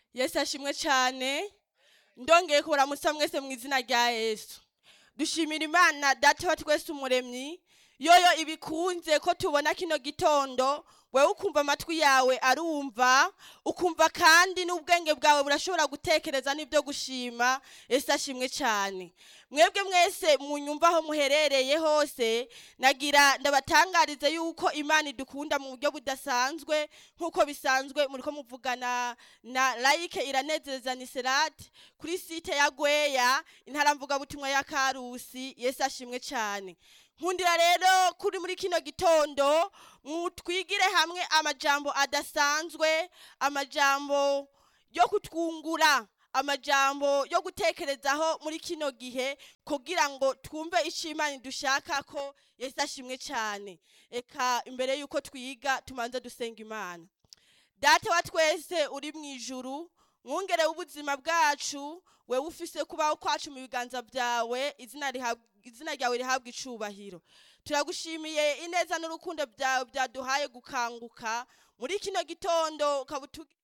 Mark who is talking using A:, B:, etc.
A: yesu ashimwe cyane ndongeye kuramutsa mwese mu izina rya yesu dushimira imana data wa twese umuremyi yoyo ibikunze ko tubona kino gitondo wewe ukumva amatwi yawe arumva ukumva kandi n'ubwenge bwawe burashobora gutekereza n'ibyo gushima yesu ashimwe cyane mwebwe mwese munyumva aho muherereye hose nagira ndabatangarize yuko imana idukunda mu buryo budasanzwe nk'uko bisanzwe muri ko muvugana na layike iranezereza niserati kuri site ya gweya intaramvugabutumwa ya karusi yesu ashimwe cyane nkundira rero kuri muri kino gitondo twigire hamwe amajambo adasanzwe amajambo yo kutwungura amajambo yo gutekerezaho muri kino gihe kugira ngo twumve icyo imana dushaka ko yesu ashimwe cyane reka imbere y'uko twiga tumanze dusenga imana data wa twese uri mu ijuru mwungere w'ubuzima bwacu wewe ufise kubaho kwacu mu biganza byawe izina izina ryawe rihabwa icubahiro turagushimiye ineza n'urukundo byawe byaduhaye gukanguka muri kino gitondo ukaba